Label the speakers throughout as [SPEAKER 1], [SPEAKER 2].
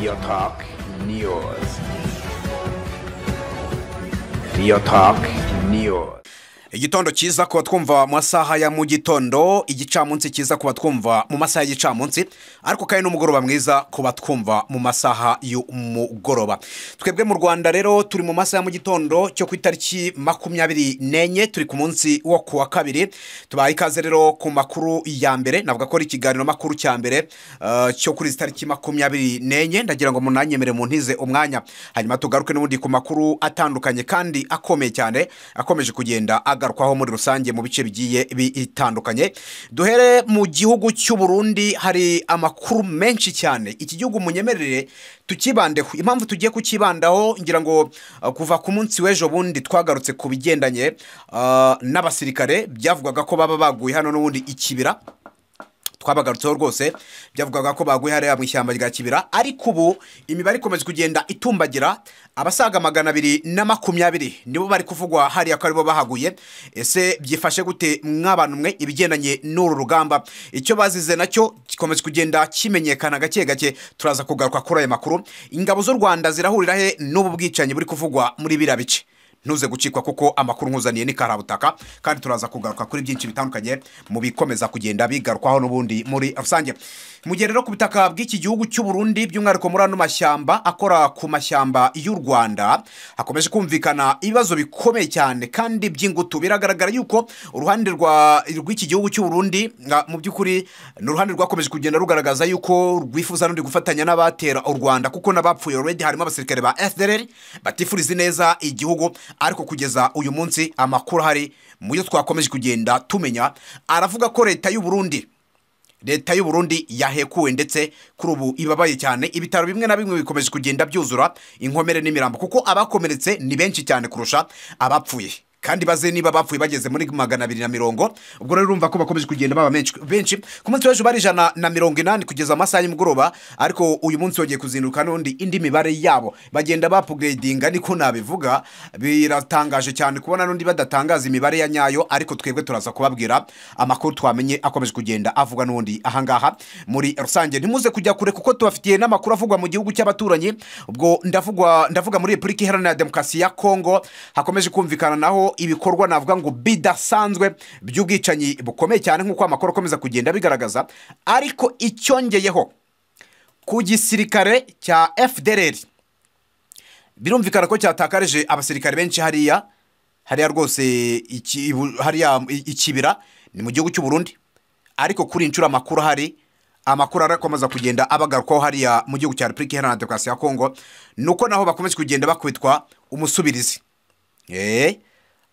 [SPEAKER 1] Real Talk News. Real Talk News.
[SPEAKER 2] igitondo cyiza ku batwumva mu masaha ya mu gitondo igicamunsi cyiza ku batwumva mu masaha y'igicamunsi ariko kandi n'umugoroba mwiza ku batwumva mu masaha y'umugoroba twebwe mu rwanda rero turi mu masaha ya mu gitondo cyo ku itariki makumyabiri n'enye turi ku munsi wo ku wa kabiri tubaye ikaze rero ku makuru ya mbere navuga ko ari ikiganiro makuru cya mbere eh, cyo kuri izi tariki makumyabiri n'enye ndagira ngo munanyemere muntize umwanya hanyuma tugaruke n'ubundi ku makuru atandukanye kandi akomeye cyane akomeje kugenda agarukwaho muri rusange mu bice bigiye bitandukanye duhere mu gihugu cy'u Burundi hari amakuru menshi cyane iki gihugu munyemerere tukibandeho impamvu tugiye kukibandaho ngira ngo uh, kuva ku munsi w'ejo bundi twagarutse ku bigendanye uh, n'abasirikare byavugwaga ko baba baguye hano n'ubundi ikibira twabagarutseho rwose byavugaga ko baguye hariya mu ishyamba rya kibira ariko ubu imibare ikomeje kugenda itumbagira abasaga magana abiri na makumyabiri nibo bari kuvugwa hariya ko aribo bahaguye ese byifashe gute mw'abantu mwe ibigendanye n'uru rugamba icyo bazize nacyo gikomeje kugenda kimenyekana gake gake turaza kugaruka kuri ayo makuru ingabo z'u rwanda zirahurira he n'ubu bwicanyi buri kuvugwa muri biriya bice ntuze gucikwa kuko amakuru nkuzaniye ni karabutaka kandi turaza kugaruka kuri byinshi bitandukanye mu bikomeza kugenda bigarukwaho n'ubundi muri rusange mu gihe rero ku butaka bw'iki gihugu cy'u Burundi by'umwihariko muri ano mashyamba akora ku mashyamba y'u Rwanda hakomeje kumvikana ibibazo bikomeye cyane kandi by'ingutu biragaragara yuko uruhande rwa rw'iki gihugu cy'u Burundi nga- mu by'ukuri ni uruhande rwakomeje kugenda rugaragaza yuko rwifuza n'undi gufatanya n'abatera u Rwanda kuko n'abapfuye already harimo abasirikare ba FDLR batifuriza neza igihugu ariko kugeza uyu munsi amakuru ahari mu byo twakomeje kugenda tumenya aravuga ko leta y'u Burundi leta y'u Burundi yahekuwe ndetse kuri ubu ibabaye cyane ibitaro bimwe na bimwe bikomeje kugenda byuzura inkomere n'imirambo kuko abakomeretse ni benshi cyane kurusha abapfuye kandi baze niba bapfuye bageze muri magana abiri na mirongo ubwo rero urumva ko bakomeje kugenda baba menshi benshi ku munsi w'ejo bari ijana na mirongo inani kugeza amasaha y'umugoroba ariko uyu munsi wongeye kuzinduka n'undi indi mibare yabo bagenda bapuguredinga niko nabivuga biratangaje cyane kubona n'undi badatangaza imibare ya nyayo ariko twebwe turaza kubabwira amakuru twamenye akomeje kugenda avugwa n'undi ahangaha muri rusange ntimuze kujya kure kuko tubafitiye n'amakuru avugwa mu gihugu cy'abaturanyi ubwo ndavugwa ndavuga muri repubulika iharanira demokarasi ya kongo hakomeje kumvikana naho ibikorwa navuga ngo bidasanzwe by'ubwicanyi bukomeye cyane nk'uko amakuru akomeza kugenda bigaragaza ariko icyongeyeho ku gisirikare cya fdr birumvikana ko cyatakarije abasirikare benshi hariya hariya rwose iki- ibu- hariya i- ikibira ni mu gihugu cy'u Burundi ariko kuri inshuro amakuru ahari amakuru arakomeza kugenda abagarukwaho hariya mu gihugu cya repubulika iharanira demokarasi ya kongo ni uko naho bakomeje kugenda bakwitwa umusubirizi Eh,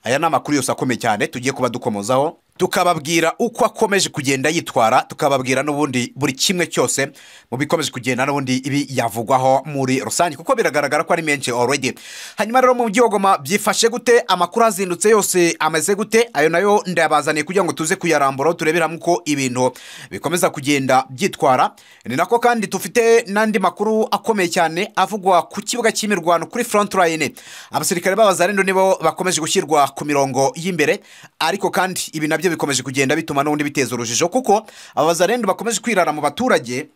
[SPEAKER 2] aya ni amakuru yose akomeye cyane tugiye kuba dukomozaho tukababwira uko akomeje kugenda yitwara tukababwira n'ubundi buri kimwe cyose mu bikomeje kugenda n'ubundi ibi yavugwaho muri rusange kuko biragaragara ko ari menshi already hanyuma rero mu byogoma byifashe gute amakuru azindutse yose ameze gute ayo nayo ndayabazaniye kugira ngo tuze kuyaramburaho turebera uko ibintu bikomeza kugenda byitwara ni nako kandi tufite n'andi makuru akomeye cyane avugwa ku kibuga cy'imirwano kuri front line abasirikare b'abazarendo nibo bakomeje gushyirwa ku mirongo y'imbere ariko kandi ibi nabyo bikomeje kugenda bituma n'ubundi biteza urujijo kuko abazarendo bakomeje kwirara mu baturage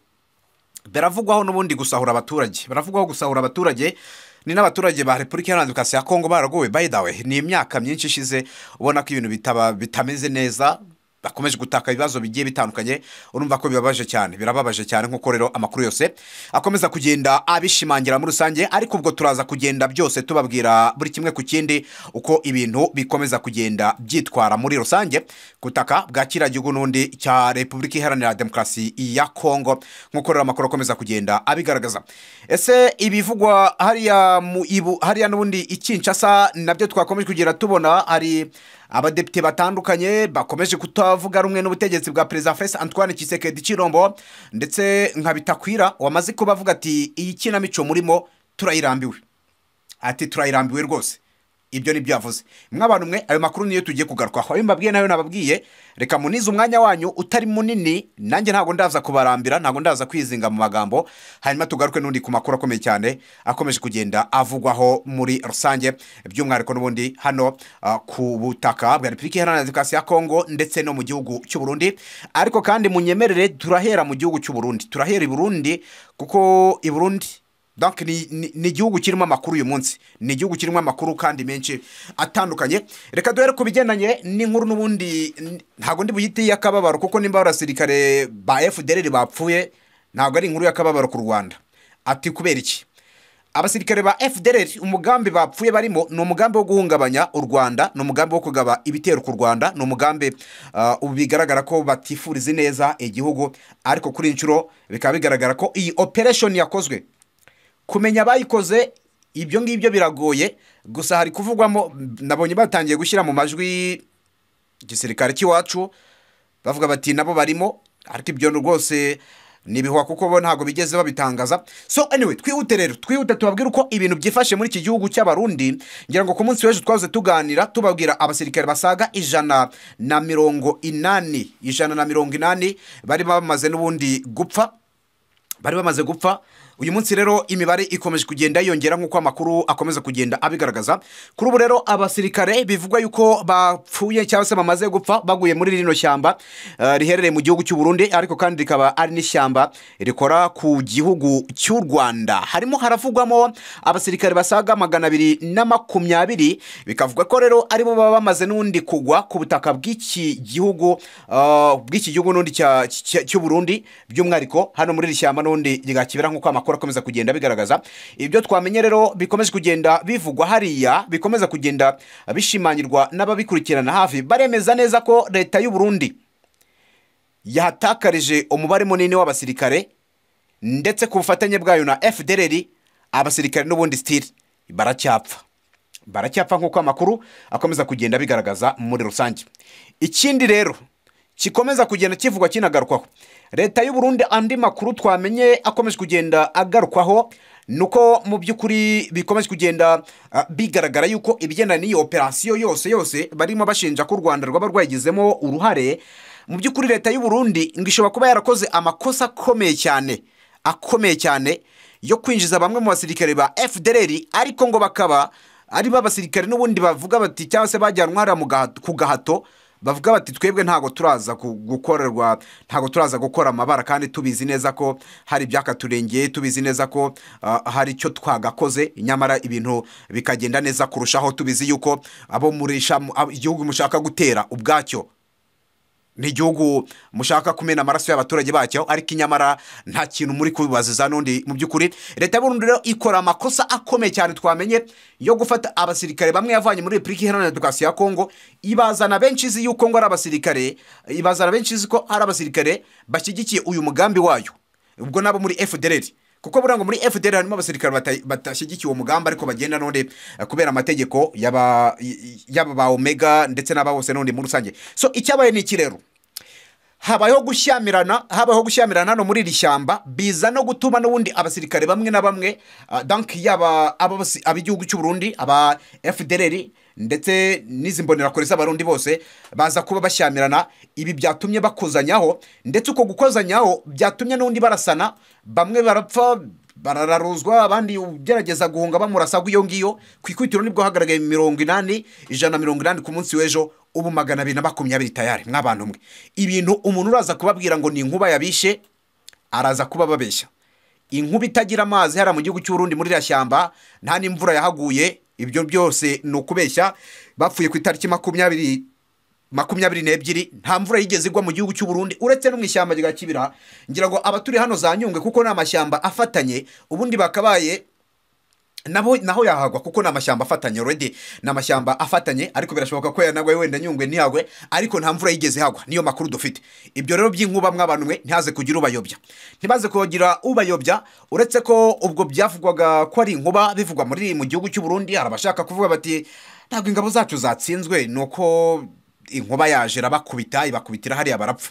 [SPEAKER 2] biravugwaho n'ubundi gusahura abaturage baravugwaho gusahura abaturage ni n'abaturage ba repubulika iharanira demokarasi ya kongo baragowe by the way ni imyaka myinshi ishize ubona ko ibintu bitaba bitameze neza bakomeje gutaka ibibazo bigiye bitandukanye urumva ko bibabaje cyane birababaje cyane nk'uko rero amakuru yose akomeza kugenda abishimangira muri rusange ariko ubwo turaza kugenda byose tubabwira buri kimwe ku kindi uko ibintu bikomeza kugenda byitwara muri rusange kutaka bwa kiriya gihugu n'undi cya repubulika iharanira demokarasi ya kongo nk'uko rero amakuru akomeza kugenda abigaragaza ese ibivugwa hariya mu ibu hariya n'ubundi ikinshasa nabyo twakomeje kugenda tubona hari abadepite batandukanye bakomeje kutavuga rumwe n'ubutegetsi bwa perezida fesi antoine kisekedi cirombo ndetse nka bitakwira wamaze kuba avuga ati iyi kinamico murimo turayirambiwe ati turayirambiwe rwose ibyo nibyo yavuze mwabantu mwe ayo makuru niyo tugiye kugarukaho ayo mbabwiye nayo nababwiye reka munize umwanya wanyu utari munini nanjye ntabwo ndaza kubarambira ntabwo ndaza kwizinga mu magambo hanyuma tugaruke n'undi ku makuru akomeye cyane akomeje kugenda avugwaho muri rusange by'umwihariko n'ubundi hano ah, ku butaka bwa repubulika iharanira demokarasi ya kongo ndetse no mu gihugu cy'u Burundi ariko kandi munyemerere turahera mu gihugu cy'u Burundi turahera i Burundi kuko i Burundi donc ni- ni ni igihugu kirimo amakuru uyu munsi ni igihugu kirimo amakuru kandi menshi atandukanye reka duhere ku bigendanye n'inkuru n'ubundi n- ntabwo ndi buyite iy'akababaro kuko nimba abasirikare ba fdr bapfuye ntabwo ari inkuru y'akababaro ku rwanda ati kubera iki abasirikare ba fdr umugambi bapfuye barimo ni umugambi wo guhungabanya u rwanda ni umugambi wo kugaba ibitero ku rwanda ni umugambi ah, ubu bigaragara ko batifuriza neza igihugu ariko kuri iyi nshuro bikaba bigaragara ko iyi operation yakozwe kumenya abayikoze ibyo ngibyo biragoye gusa hari kuvugwamo nabonye batangiye gushyira mu majwi igisirikare cy'iwacu bavuga bati nabo barimo ariko ibyo rwose ni ibihuha kuko bo ntabwo bigeze babitangaza so anyway twihute rero twihute tubabwire uko ibintu byifashe muri iki gihugu cy'abarundi ngira ngo ku munsi w'ejo twahoze tuganira tubabwira abasirikare basaga ijana na mirongo inani ijana na mirongo inani bari bamaze n'ubundi gupfa bari bamaze gupfa uyu munsi rero imibare ikomeje kugenda yiyongera nk'uko amakuru akomeza kugenda abigaragaza kuri ubu rero abasirikare bivugwa yuko bapfuye cyangwa se bamaze gupfa baguye muri rino shyamba eh, riherereye mu gihugu cy'u Burundi ariko kandi rikaba ari n'ishyamba rikora ku gihugu cy'u Rwanda harimo haravugwamo abasirikare basaga magana abiri na makumyabiri bikavuga ko rero aribo baba bamaze n'undi kugwa ku butaka bw'iki gihugu eh, bw'iki gihugu n'undi cya- cya- cy'u Burundi by'umwihariko hano muri iri shyamba n'undi rya kibera nk'uko amakuru akomeza kugenda bigaragaza ibyo twamenye rero bikomeje kugenda bivugwa hariya bikomeza kugenda bishimangirwa n'ababikurikirana hafi baremeza neza ko leta y'u Burundi yahatakarije umubare munini w'abasirikare ndetse ku bufatanye bwayo na FDLR abasirikare n'ubundi sitiri baracyapfa baracyapfa nk'uko amakuru akomeza kugenda bigaragaza muri rusange ikindi rero gikomeza kugenda kivugwa kinagarukwaho leta y'u Burundi andi makuru twamenye akomeje kugenda agarukwaho ni uko mu by'ukuri bikomeje kugenda ah, bigaragara yuko ibigendanye n'iyi operasiyo yose yose barimo bashinja ko u rwanda rwaba rwayigizemo uruhare mu by'ukuri leta y'u Burundi ngo ishobora kuba yarakoze amakosa akomeye cyane akomeye cyane yo kwinjiza bamwe mu basirikare ba FDLR ariko ngo bakaba ari bo basirikare n'ubundi bavuga bati cyangwa se bajyanwa hariya mu gahato- ku gahato bavuga bati twebwe ntabwo turaza ku- gukorerwa ntabwo turaza gukora amabara kandi tubizi neza ko hari ibyakaturengeye tubizi neza ko ah, hari icyo twagakoze nyamara ibintu bikagenda neza kurushaho tubizi yuko abo murisha abo- igihugu mushaka gutera ubwacyo ni igihugu mushaka kumena amaraso y'abaturage bacyo ariko inyamara nta kintu muri kubibaziza n'undi mu by'ukuri leta y'u Burundi rero ikora amakosa akomeye cyane twamenye yo gufata abasirikare bamwe yavanye muri repubulika iharanira demokarasi ya kongo ibazana benshi izi yuko ngo ari abasirikare ibazana benshi izi ko ari abasirikare bashyigikiye uyu mugambi wayo ubwo nabo muri fdr kuko buriya ngo muri fdr harimo abasirikare bata- badashyigikiye uwo mugambi ariko bagenda n'undi eh, kubera amategeko y'aba y'aba ba omega ndetse n'aba bose n'undi muri rusange so icyabaye ni iki rero habayeho gushyamirana habayeho gushyamirana hano muri iri shyamba biza no gutuma n'ubundi abasirikare bamwe na bamwe ah, donc yaba ab'abasi- ab'igihugu cy'u Burundi aba FDLR ndetse n'izi mbonerakure z'abarundi bose baza kuba bashyamirana ibi byatumye bakozanyaho ndetse uko gukozanyaho byatumye n'undi barasana bamwe barapfa barararuzwa abandi ugerageza guhunga bamurasa iyo ngiyo ku ikubitiro nibwo hagaragaye mirongo inani ijana na mirongo inani ku munsi w'ejo ubu magana abiri na makumyabiri tayari mw'abantu mwe ibintu umuntu uraza kubabwira ngo ni inkuba yabishe araza kuba babeshya inkuba itagira amazi hariya mu gihugu cy'u Burundi muri iriya shyamba nta n'imvura yahaguye ibyo byose ni ukubeshya bapfuye ku itariki makumyabiri makumyabiri n'ebyiri nta mvura yigeze igwa mu gihugu cy'u Burundi uretse no mu ishyamba rya kibira ngira ngo abaturi hano za nyungwe kuko ni amashyamba afatanye ubundi bakabaye nabo naho yahagwa kuko ni amashyamba afatanye already ni amashyamba afatanye ariko birashoboka ko yanagwa wenda nyungwe ntihagwe ariko nta mvura yigeze hagwa niyo makuru dufite ibyo rero by'inkuba mwabantu mwe ntihaze kugira ubayobya ntibaze kugira ubayobya uretse ko ubwo byavugwaga ko ari inkuba bivugwa muri mu gihugu cy'u Burundi hari abashaka kuvuga bati ntabwo ingabo zacu zatsinzwe ni uko inkuba yaje irabakubita ibakubitira hariya barapfa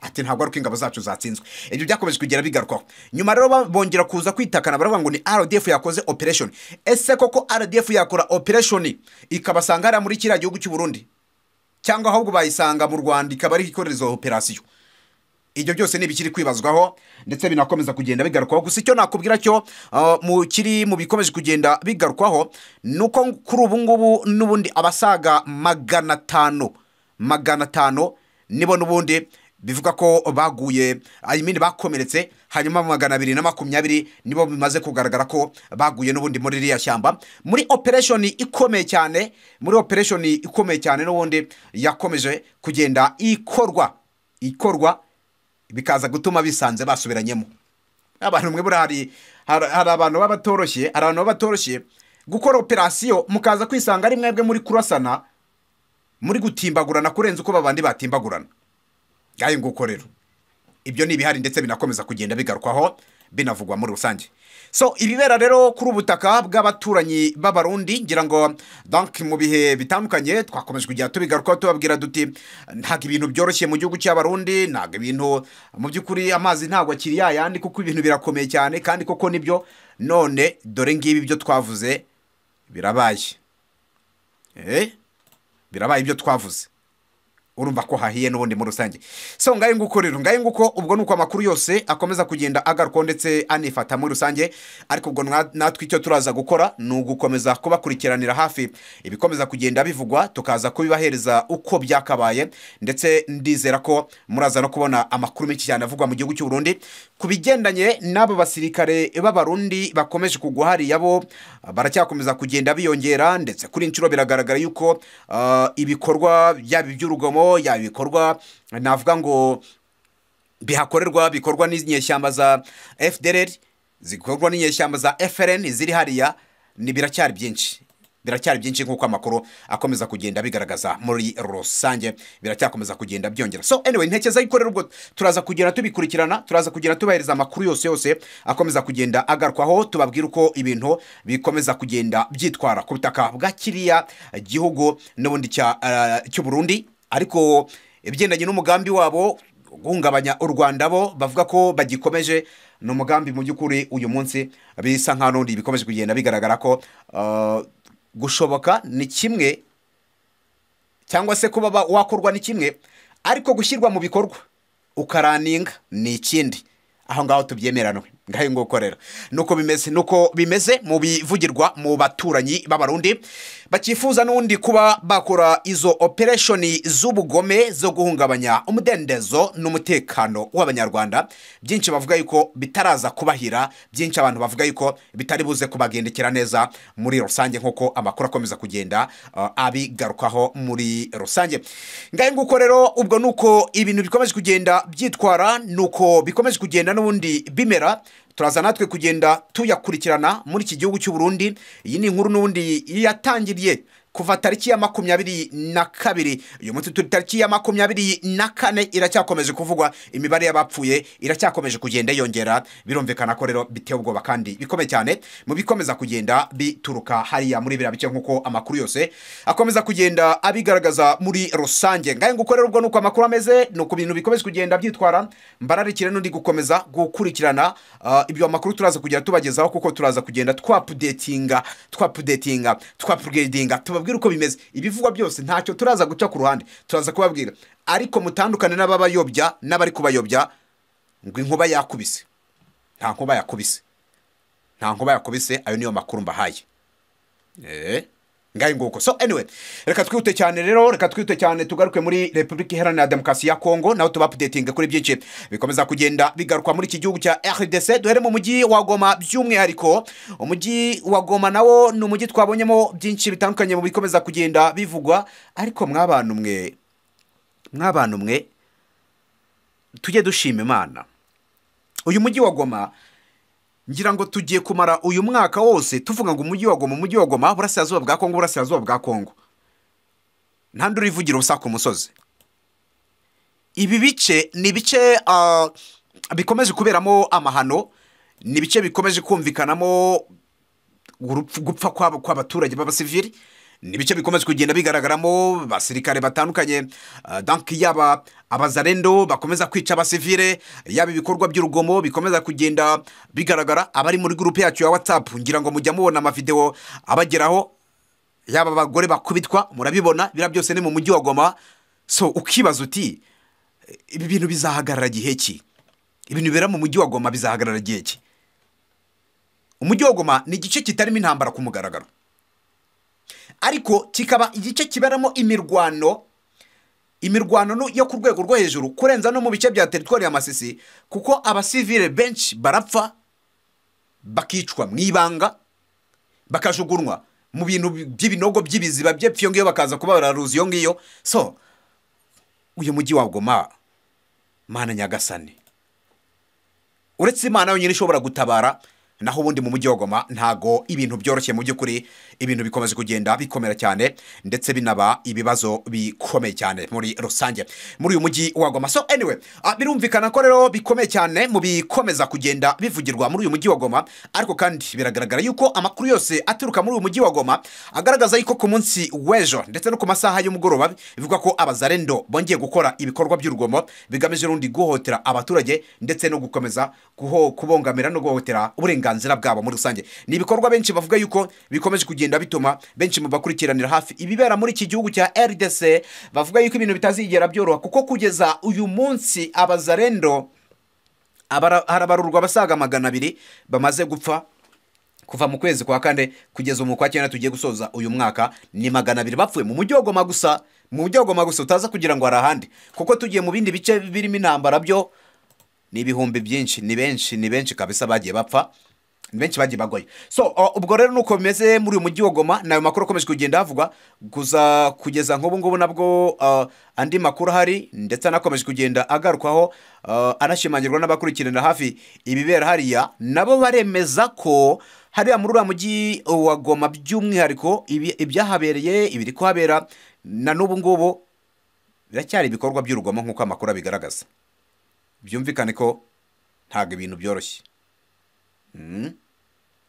[SPEAKER 2] ati ntabwo ari uko ingabo zacu zatsinzwe ibyo byakomeje kugera bigarukwaho nyuma rero ba- bongera kuza kwitakana baravuga ngo ni rdf yakoze operation ese koko rdf yakora operation ikabasanga hariya muri kiriya gihugu cy'u Burundi cyangwa ahubwo bayisanga mu rwanda ikaba ari ikorera izo operasiyo ibyo byose ni ibikiri kwibazwaho ndetse binakomeza kugenda bigarukwaho gusa icyo nakubwira cyo ah, mu kiri mu bikomeje kugenda bigarukwaho ni uko kuri ubu ngubu n'ubundi abasaga magana atanu magana atanu nibo n'ubundi bivuga ko baguye ayimini bakomeretse hanyuma magana abiri na makumyabiri nibo bimaze kugaragara ko baguye n'ubundi muri ririya shyamba muri opereshoni ikomeye cyane muri opereshoni ikomeye cyane n'ubundi yakomeje kugenda ikorwa ikorwa bikaza gutuma bisanze basubiranyemo abantu mwe buriya hari hari hari abantu baba batoroshye hari abantu baba batoroshye gukora operasiyo mukaza kwisanga ari mwebwe muri kurasana muri gutimbagurana kurenza uko babandi batimbagurana ngayo nguko rero ibyo ni ibihari ndetse binakomeza kugenda bigarukwaho binavugwa muri rusange so ibibera rero kuri ubutaka bw'abaturanyi b'abarundi ngira ngo donc mu bihe bitandukanye twakomeje kugenda tubigarukaho tubabwira duti ntabwo ibintu byoroshye mu gihugu cy'abarundi ntabwo ibintu mu by'ukuri amazi ntabwo akiri yayandi kuko ibintu birakomeye cyane kandi koko nibyo none dore ngibi byo twavuze birabaye eh? birabaye ibyo twavuze urumva ko hahiye n'ubundi muri rusange so ngayo nguko rero ngayo nguko ubwo ni uko amakuru yose akomeza kugenda agarukwaho ndetse anifata muri rusange ariko ubwo nwa- natwe icyo turaza gukora ni ugukomeza kubakurikiranira hafi ibikomeza kugenda bivugwa tukaza kubibahereza uko byakabaye ndetse ndizera ko muraza no kubona amakuru menshi cyane avugwa mu gihugu cy'u Burundi ku bigendanye n'abo basirikare b'abarundi bakomeje kugwa hariya bo baracyakomeza kugenda biyongera ndetse kuri inshuro biragaragara yuko ah, ibikorwa yaba iby'urugomo yaba ibikorwa navuga ngo bihakorerwa bikorwa n'inyeshyamba za FDLR zikorwa n'inyeshyamba za FRN ziri hariya ni biracyari byinshi biracyari byinshi nk'uko amakuru akomeza kugenda bigaragaza muri rusange biracyakomeza kugenda byongera so anyway ntekereza yuko rero ubwo turaza kugenda tubikurikirana turaza kugenda tubahereza amakuru yose yose akomeza kugenda agarukwaho tubabwira uko ibintu bikomeza kugenda byitwara ku butaka bwa kiriya gihugu n'ubundi cya uh, cy'u Burundi ariko ibigendanye n'umugambi wabo guhungabanya u rwanda bo bavuga ko bagikomeje ni umugambi mu by'ukuri uyu munsi bisa nka n'undi bikomeje kugenda bigaragara ko uh, gushoboka ni kimwe cyangwa se kuba ba- wakorwa ni kimwe ariko gushyirwa mu bikorwa ukaraninga ni ikindi aho ngaho tubyemeranwe ngaho nguko rero nuko bimeze nuko bimeze mu bivugirwa mu baturanyi b'abarundi bakifuza n'undi kuba bakora izo opereshoni z'ubugome zo guhungabanya umudendezo n'umutekano w'abanyarwanda byinshi bavuga yuko bitaraza kubahira byinshi abantu bavuga yuko bitari buze kubagendekera neza muri rusange nk'uko amakuru akomeza kugenda uh, abigarukaho muri rusange ngahe nguko rero ubwo ni uko ibintu bikomeje kugenda byitwara ni uko bikomeje kugenda n'ubundi bimera turaza natwe kugenda tuyakurikirana muri iki gihugu cy'u Burundi iyi ni inkuru n'ubundi yatangiriye kuva tariki ya makumyabiri na kabiri uyu munsi turi tariki ya makumyabiri na kane iracyakomeje kuvugwa imibare y'abapfuye iracyakomeje kugenda yiyongera birumvikana ko rero biteye ubwoba kandi bikomeye cyane mu bikomeza kugenda bituruka hariya muri biriya bice nk'uko amakuru yose akomeza kugenda abigaragaza muri rusange ngahe nguko rero ubwo ni uko amakuru ameze ni uko ibintu bikomeje kugenda byitwara mbararikire n'undi gukomeza gukurikirana ah, ibyo amakuru turaza kugenda tubagezaho kuko turaza kugenda twapudetinga twapudetinga twapugredinga tubabwire uko bimeze ibivugwa byose ntacyo turaza guca ku ruhande turaza kubabwira ariko mutandukane n'ababayobya n'abari kubayobya ngo inkuba yakubise nta nkuba yakubise nta nkuba yakubise ayo niyo makuru mbahaye Eh, ngayo nguko so anyway reka twihute cyane rero reka twihute cyane tugaruke muri repubulika iharanira demokarasi ya kongo naho tubapudetinga kuri byinshi bikomeza kugenda bigarukwa muri iki gihugu cya rdc duhere mu mujyi wa goma by'umwihariko umujyi wa goma nawo ni umujyi twabonyemo byinshi bitandukanye mu bikomeza kugenda bivugwa ariko mw'abantu mwe mw'abantu mwe tujye dushima imana uyu mujyi wa goma ngira ngo tugiye kumara uyu mwaka wose tuvuga ngo umujyi wa goma umujyi wa goma burasirazuba bwa kongo burasirazuba bwa kongo nta ndi urivugira ubusa ku musozi ibi bice ni ibice ah, bikomeje kuberamo amahano ni ibice bikomeje kumvikanamo urupfu- gupfa kw'aba- kw'abaturage b'abasivili ni ibice bikomeje kugenda bigaragaramo abasirikare batandukanye ah, danki yaba abazarendo bakomeza kwica abasivile yaba ibikorwa by'urugomo bikomeza kugenda bigaragara abari muri gurupe yacu ya watsapu ngira ngo mujya mubona amavidewo abageraho yaba abagore bakubitwa murabibona biriya byose ni mu mujyi wa goma so ukibaza uti ibi bintu bizahagarara gihe ki ibintu bibera mu mujyi wa goma bizahagarara gihe ki umujyi wa goma ni igice kitarimo intambara ku mugaragaro ariko kikaba igice kiberamo imirwano imirwano no- yo ku rwego rwo hejuru kurenza no mu bice bya teritwari ya masisi kuko abasivile benshi barapfa bakicwa mu ibanga bakajugunywa mu bintu by'ibinogo by'ibiziba by'epfo iyo ngiyo bakaza kuba bararuzi iyo ngiyo so uyu mujyi wa goma mana nyagasani uretse imana yonyine ishobora gutabara naho ubundi mu mujyi wa goma ntago ibintu byoroshye mu by'ukuri ibintu bikomeje kugenda bikomera cyane ndetse binaba ibibazo bikomeye cyane muri rusange muri uyu mujyi wa goma so anyway ah, birumvikana ko rero bikomeye cyane mu bikomeza kugenda bivugirwa muri uyu mujyi wa goma ariko kandi biragaragara yuko amakuru yose aturuka muri uyu mujyi wa goma agaragaza yuko ku munsi w'ejo ndetse no ku masaha y'umugoroba bivuga ko abazarendo bongeye gukora ibikorwa by'urugomo bigamije rundi guhohotera abaturage ndetse no gukomeza guho kubongamira no guhohotera uburenganzira bwabo muri rusange ni ibikorwa benshi bavuga yuko bikomeje kugenda bituma benshi mu bakurikiranira hafi ibibera muri iki gihugu cya RDC bavuga yuko ibintu bitazigera byoroha kuko kugeza uyu munsi abazarendo abara- harabarurwa abasaga magana abiri bamaze gupfa kuva mu kwezi kwa kane kugeza umu kwa cyenda tugiye gusoza uyu mwaka ni magana abiri bapfuye mu mujyi wa goma gusa mu mujyi wa goma gusa utaza kugira ngo hari ahandi kuko tugiye mu bindi bice birimo intambara byo ni ibihumbi byinshi ni benshi ni benshi kabisa bagiye bapfa ni benshi bagiye bagoye so o, ubwo rero nuko bimeze muri uyu mujyi wa goma ni ayo makuru akomeje kugenda havugwa guza kugeza nk'ubu ngubu nabwo uh, andi makuru ahari ndetse anakomeje kugenda agarukwaho uh, anashimangirwa n'abakurikiranira hafi ibibera hariya nabo baremeza ko hariya muri uriya mujyi wa goma by'umwihariko ibi- ibyahabereye ibiri kuhabera na n'ubu ngubu biracyari ibikorwa by'urugomo nk'uko amakuru abigaragaza byumvikane ko ntabwo ibintu byoroshye Mm.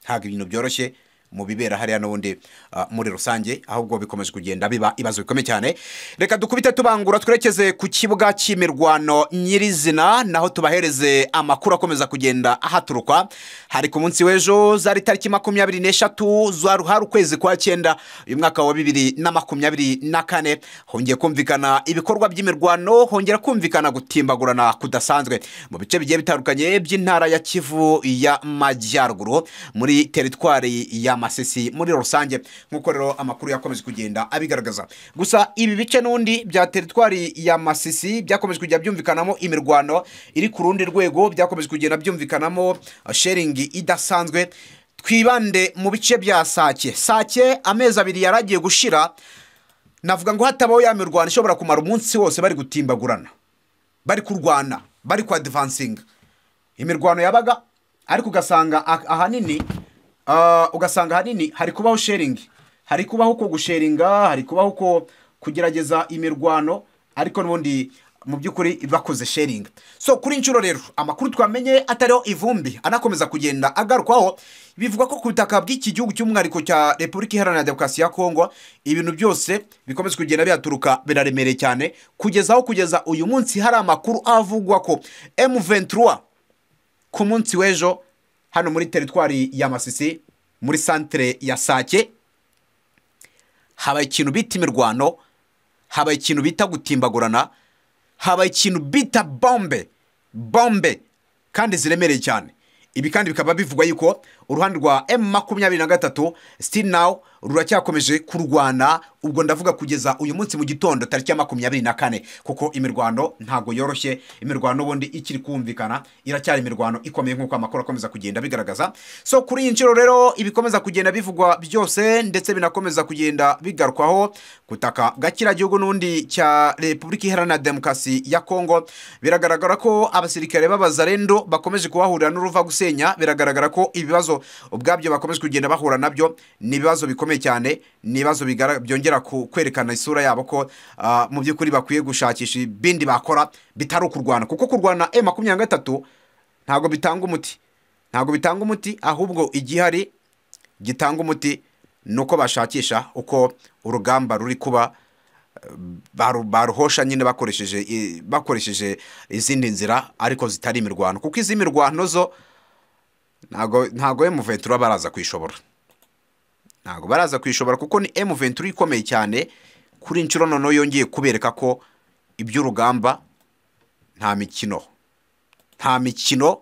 [SPEAKER 2] ntabwo ibintu byoroshye mu bibera hariya n'ubundi ah, muri rusange ahubwo bikomeje kugenda biba ibibazo bikomeye cyane reka dukubite tubangura twerekeze ku kibuga cy'imirwano nyirizina naho tubahereze amakuru akomeza kugenda ahaturukwa hari ku munsi w'ejo zari tariki makumyabiri n'eshatu zari ukwezi kwa cyenda uyu mwaka wa bibiri na makumyabiri na kane hongeye kumvikana ibikorwa by'imirwano hongera kumvikana gutimbagurana kudasanzwe mu bice bigiye bitandukanye by'intara ya kivu y'amajyaruguru muri teritwari ya masisi muri rusange nk'uko rero amakuru yakomeje kugenda abigaragaza gusa ibi bice n'undi bya teritwari ya masisi byakomeje kujya byumvikanamo imirwano iri ku rundi rwego byakomeje kugenda byumvikanamo eh, sharing idasanzwe twibande mu bice bya sake sake amezi abiri yari agiye gushira navuga ngo hatabaho ya mirwano ishobora kumara umunsi wose bari gutimbagurana bari kurwana bari kwadivansinga imirwano yabaga ariko ugasanga ah- ahanini ah, ugasanga ahanini hari kubaho sharingi hari kubaho ko gusharinga hari kubaho ko kugerageza imirwano ariko n'ubundi mu by'ukuri bakoze sharingi so kuri inshuro rero amakuru twamenye atariho ivumbi anakomeza kugenda agarukwaho bivuga ko ku butaka bw'iki gihugu cy'umwihariko cya repubulika iharanira demokarasi ya kongo ibintu byose bikomeza kugenda bihaturuka biraremereye cyane kugeza aho kugeza uyu munsi hari amakuru avugwa ko M23 ku munsi w'ejo hano muri teritwari ya masisi muri santere ya sake habaye ikintu bita imirwano habaye ikintu bita gutimbagurana habaye ikintu bita bombe bombe kandi ziremereye cyane ibi kandi bikaba bivugwa yuko uruhande rwa m makumyabiri na gatatu still now ruracyakomeje kurwana ubwo ndavuga kugeza uyu munsi mu gitondo tariki ya makumyabiri na kane kuko imirwano ntabwo yoroshye imirwano ubundi ikiri kumvikana iracyari imirwano ikomeye nk'uko amakuru akomeza kugenda bigaragaza so kuri iyi nshuro rero ibikomeza kugenda bivugwa byose ndetse binakomeza kugenda bigarukwaho gutaka gakira gihugu n'undi cya repubulika iharanira demokarasi ya kongo biragaragara ko abasirikare b'abazarendo bakomeje kuhahurira n'uruva gusenya biragaragara ko ibibazo ubwabyo bakomeje kugenda bahura nabyo ni ibibazo bikomeye cyane ni ibibazo bigara- byongera ku- kwerekana isura yabo ko ah, mu by'ukuri bakwiye gushakisha ibindi bakora bitari ukurwana kuko kurwana e makumyabiri na gatatu ntabwo bitanga umuti ntabwo bitanga umuti ahubwo igihari gitanga umuti ni uko bashakisha uko urugamba ruri kuba baru- baruhosha nyine bakoresheje i- bakoresheje izindi nzira ariko zitari imirwano kuko izi mirwano zo ntago ntago emuventura baraza kwishobora ntago baraza kwishobora kuko ni emuventura ikomeye cyane kuri inshuro noneho yongeye kubereka ko iby'urugamba nta mikino nta mikino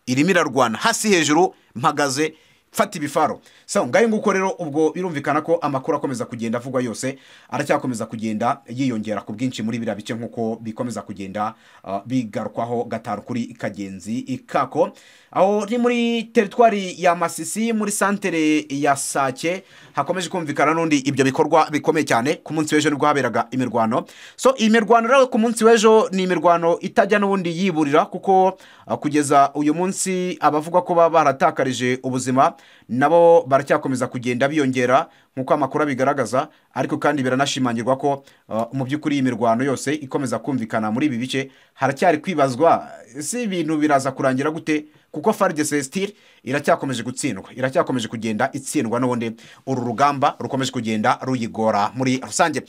[SPEAKER 2] irimo irarwana hasi hejuru mpagaze mfata ibifaro so ngayo nguko rero ubwo birumvikana ko amakuru akomeza kugenda avugwa yose aracyakomeza kugenda yiyongera ku bwinshi muri biriya bice nk'uko bikomeza kugenda uh, bigarukwaho gatanu kuri kagenzi kako aho ni muri teritwari ya masisi muri santere ya sake hakomeje kumvikana n'undi ibyo bikorwa bikomeye cyane ku munsi w'ejo nibwo haberaga imirwano so iyi mirwano rero ku munsi w'ejo ni imirwano itajya n'ubundi yiburira kuko uh, kugeza uyu munsi abavuga ko baba baratakarije ubuzima nabo baracyakomeza kugenda biyongera nk'uko amakuru abigaragaza ariko kandi biranashimangirwa ko uh, mu by'ukuri iyi mirwano yose ikomeza kumvikana muri ibi bice haracyari kwibazwa si ibintu biraza kurangira gute kuko faride celestin iracyakomeje gutsindwa iracyakomeje kugenda itsindwa n'ubundi uru rugamba rukomeje kugenda ruyigora muri rusange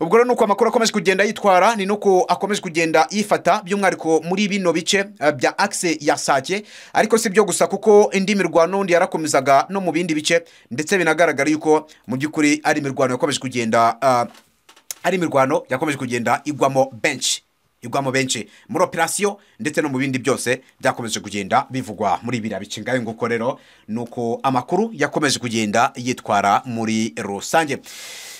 [SPEAKER 2] ubwo rero ni uko amakuru akomeje kugenda yitwara ni nuko akomeje kugenda yifata by'umwihariko muri bino bice eh, bya akise ya sake ariko si byo gusa kuko indi mirwano undi yarakomezaga no mu bindi bice ndetse binagaragara yuko mu by'ukuri ari imirwano yakomeje kugenda ah, ari imirwano yakomeje kugenda igwamo benshi igwamo benshi muri operasiyo ndetse no mu bindi byose byakomeje kugenda bivugwa muri biriya bice ngayo nguko rero ni uko amakuru yakomeje kugenda yitwara muri rusange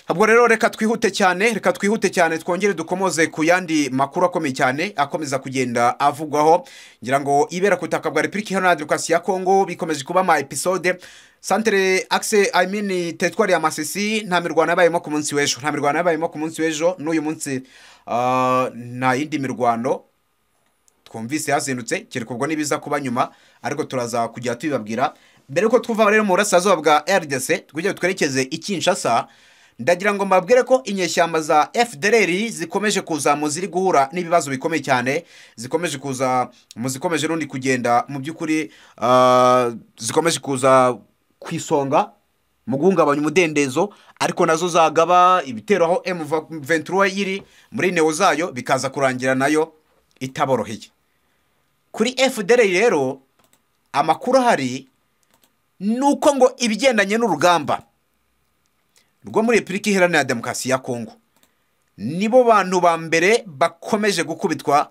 [SPEAKER 2] ubwo rero reka twihute cyane reka twihute cyane twongere dukomoze ku yandi makuru akomeye cyane akomeza kugenda avugwaho ngira ngo ibera ku butaka bwa repubulika iharanira demokarasi ya kongo bikomeje kuba ama episode santere akise I mean teritwari ya masisi nta mirwano yabayemo ku munsi w'ejo nta mirwano yabayemo ku munsi w'ejo n'uyu munsi ah, nta yindi mirwano twumvise yazindutse kereka ubwo n'ibiza kuba nyuma ariko turaza kujya tubibabwira mbere yuko twuva rero mu burasirazuba bwa rdc twige twerekeze i kinshasa ndagira ngo mbabwire ko inyeshyamba za fdr zikomeje kuza mu ziri guhura n'ibibazo bikomeye cyane zikomeje kuza mu zikomeje n'undi kugenda mu by'ukuri ah, zikomeje kuza ku isonga mu guhungabanya umudendezo ariko nazo zagaba ibitero aho M23 yiri muri neo zayo bikaza kurangira nayo itaboroheye kuri FDR rero amakuru ahari ni uko ngo ibigendanye n'urugamba rwo muri Repubulika Iharanira Demokarasi ya Kongo nibo bantu ba mbere bakomeje gukubitwa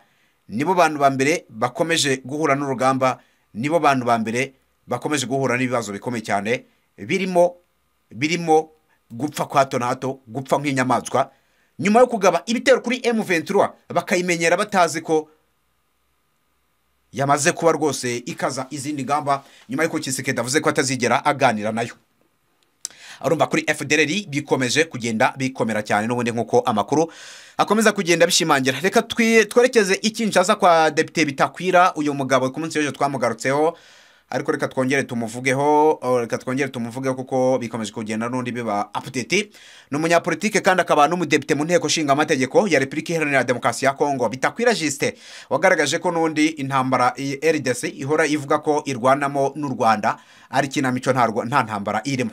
[SPEAKER 2] nibo bantu ba mbere bakomeje guhura n'urugamba nibo bantu ba mbere bakomeje guhura n'ibibazo bikomeye cyane birimo birimo gupfa kwa hato na hato gupfa nk'inyamaswa nyuma yo kugaba ibitero kuri M23 bakayimenyera batazi ko yamaze kuba rwose ikaza izindi ngamba nyuma y'uko Kisekedi avuze ko atazigera aganira nayo urumva kuri FDLR bikomeje kugenda bikomera cyane n'ubundi nk'uko amakuru akomeza kugenda bishimangira reka twi- twerekeze i Kinshasa kwa Depite Bitakwira uyu mugabo ku munsi w'ejo twamugarutseho ariko reka twongere tumuvugeho oh, reka twongere tumuvugeho kuko bikomeje kugenda n'undi biba update ni umunyapolitike kandi akaba n'umudepite mu nteko nshinga amategeko ya Repubulika Iharanira Demokarasi ya Kongo Bitakwira Justin wagaragaje ko n'undi intambara iyi RDC ihora ivuga ko irwanamo n'u Rwanda ari kinamico nta rwa- nta ntambara irimo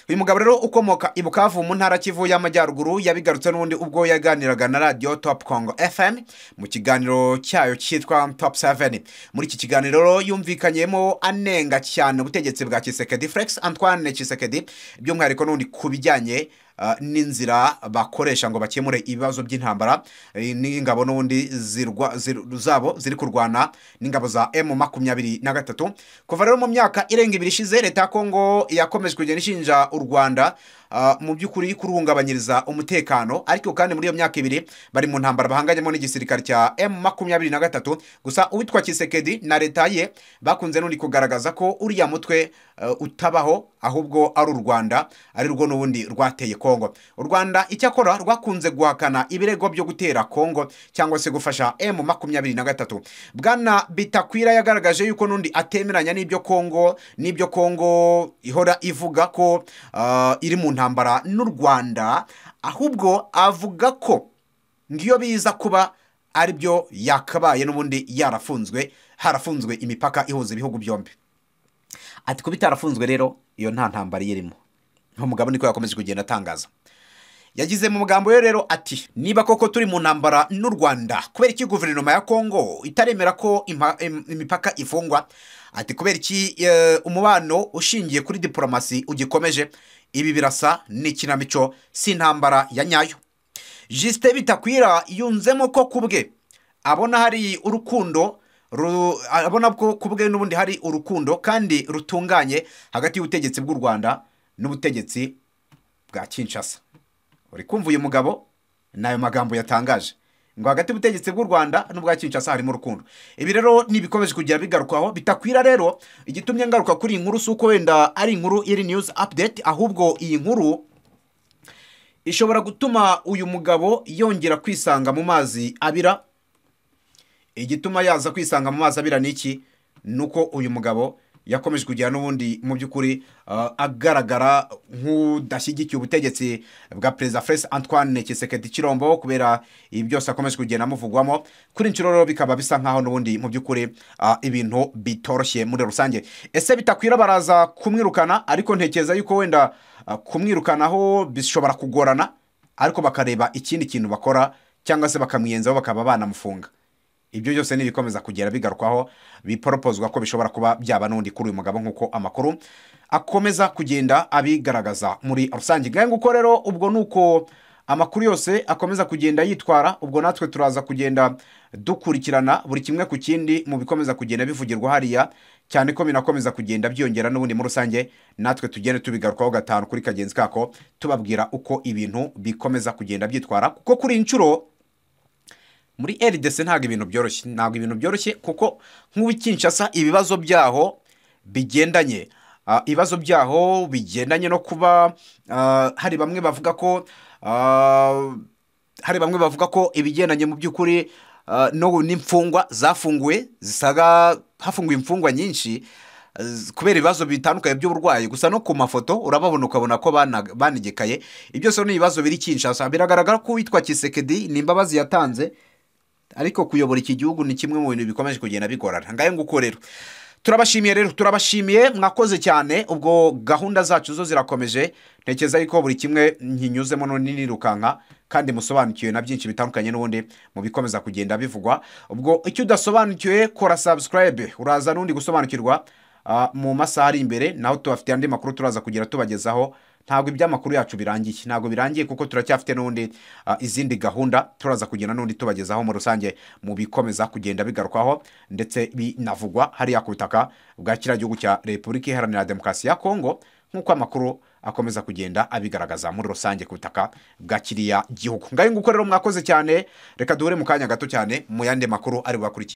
[SPEAKER 2] uyu mugabo rero ukomoka i bukavu mu ntara kivu y'amajyaruguru yabigarutse n'ubundi ubwo yaganiraga na radiyo top congo fm mu kiganiro cyayo cyitwa top 7 muri iki kiganiro rero yumvikanyemo anenga cyane ubutegetsi bwa kisekedi flex antoine kisekedi by'umwihariko n'ubundi ku bijyanye uh, n'inzira bakoresha ngo bakemure ibibazo by'intambara eh, n'ingabo n'ubundi zirwa- zir- zabo ziri kurwana n'ingabo za m makumyabiri na gatatu kuva rero mu myaka irenga ibiri ishize leta ya kongo yakomeje kugenda ishinja u rwanda ah, mu by'ukuri kuruhungabanyiriza umutekano ariko kandi muri iyo myaka ibiri bari mu ntambara bahanganyemo n'igisirikare cya m makumyabiri na gatatu gusa uwitwa kisekedi na leta ye bakunze n'undi kugaragaza ko uriya mutwe eh, utabaho ahubwo ari u rwanda ari rwo n'ubundi rwateye kongo u rwanda icyakora rwakunze guhakana ibirego byo gutera kongo cyangwa se gufasha m makumyabiri na gatatu bwana bitakwira yagaragaje yuko n'undi atemeranya n'ibyo kongo n'ibyo kongo ihora ivuga ko ah, iri mu ntambara n'u rwanda ahubwo avuga ko ngiyo biza kuba aribyo yakabaye n'ubundi yarafunzwe harafunzwe imipaka ihuza ibihugu byombi ati kuba itarafunzwe rero iyo nta ntambara iyirimo umugabo niko yakomeje kugenda atangaza yagize mu magambo ye rero ati niba koko turi mu ntambara n'u rwanda kubera iki guverinoma ya kongo itaremera ko impa- im- imipaka ifungwa ati kubera iki eh, umubano ushingiye kuri diporomasi ugikomeje ibi birasa n'ikinamico si intambara ya nyayo jisite bitakwira yunzemo ko ku bwe abona hari urukundo ru- abona ko ku bwe n'ubundi hari urukundo kandi rutunganye hagati y'ubutegetsi bw'u rwanda n'ubutegetsi bwa kinshasa uri kumva uyu mugabo ni ayo magambo yatangaje ngo hagati y'ubutegetsi bw'u rwanda n'ubwa kinshasa harimo urukundo ibi rero ntibikomeje kugera bigarukwaho bitakwira rero igitumye ngaruka kuri iyi nkuru si uko wenda ari inkuru iri news update ahubwo iyi nkuru ishobora gutuma uyu mugabo yongera kwisanga mu mazi abira igituma yaza kwisanga mu mazi abira ni iki ni uko uyu mugabo yakomeje kugira n'ubundi mu by'ukuri ah, agaragara nk'udashyigikiye ubutegetsi bwa perezida Felix antoine kisekedi kirombo kubera ibi byose akomeje kugenda amuvugwamo kuri inshuro rero bikaba bisa nk'aho n'ubundi mu by'ukuri ah, ibintu bitoroshye muri rusange ese bitakwira baraza kumwirukana ariko ntekereza yuko wenda ah, kumwirukanaho bishobora kugorana ariko bakareba ikindi kintu bakora cyangwa se bakamwiyenzaho bakaba banamufunga ibyo byose ni ibikomeza kugera bigarukwaho biporopozwa ko bishobora kuba byaba n'undi kuri uyu mugabo nk'uko amakuru akomeza kugenda abigaragaza muri rusange ngahe nguko rero ubwo ni uko amakuru yose akomeza kugenda yitwara ubwo natwe turaza kugenda dukurikirana buri kimwe ku kindi mu bikomeza kugenda bivugirwa hariya cyane ko binakomeza kugenda byiyongera n'ubundi muri rusange natwe tugende tubigarukaho gatanu kuri kagenzi kako tubabwira uko ibintu bikomeza kugenda byitwara kuko kuri iyi nshuro muri rdc ntabwo ibintu byoroshye ntabwo ibintu byoroshye kuko nk'ubukinshasa ibibazo byaho bigendanye Ah, ibibazo byaho bigendanye no kuba ah, hari bamwe bavuga ko ah, hari bamwe bavuga ko ibigendanye mu by'ukuri ah, no- n'imfungwa zafunguwe zisaga hafunguwe imfungwa nyinshi eh, kubera ibibazo bitandukanye by'uburwayi gusa no ku mafoto urababona ukabona ko bana- banegekaye ibyo byose ni ibibazo biri kinshasa biragaragara ko uwitwa kisekedi ni imbabazi yatanze ariko kuyobora iki gihugu ni kimwe mu bintu bikomeje kugenda bigorana ngayo nguko rero turabashimiye rero turabashimiye mwakoze cyane ubwo gahunda zacu zo zirakomeje ntekereza yuko buri kimwe nkinyuzemo none nirukanka kandi musobanukiwe na byinshi bitandukanye n'ubundi mu bikomeza kugenda bivugwa ubwo icyo udasobanukiwe kora subscribe uraza n'undi gusobanukirwa ah, mu masaha ari imbere naho tubafitiye andi makuru turaza kugira tubagezaho ntabwo iby'amakuru yacu birangiye ntabwo birangiye kuko turacyafite n'ubundi ah, izindi gahunda turaza kugenda n'undi tubagezaho muri rusange mu bikomeza kugenda bigarukwaho ndetse binavugwa hariya ku butaka bwa kiriya gihugu cya repubulika iharanira demokarasi ya kongo nk'uko amakuru akomeza kugenda abigaragaza muri rusange ku butaka bwa kiriya gihugu ngayo nguko rero mwakoze cyane reka duhure mu kanya gato cyane mu yandi makuru ari bubakurikiye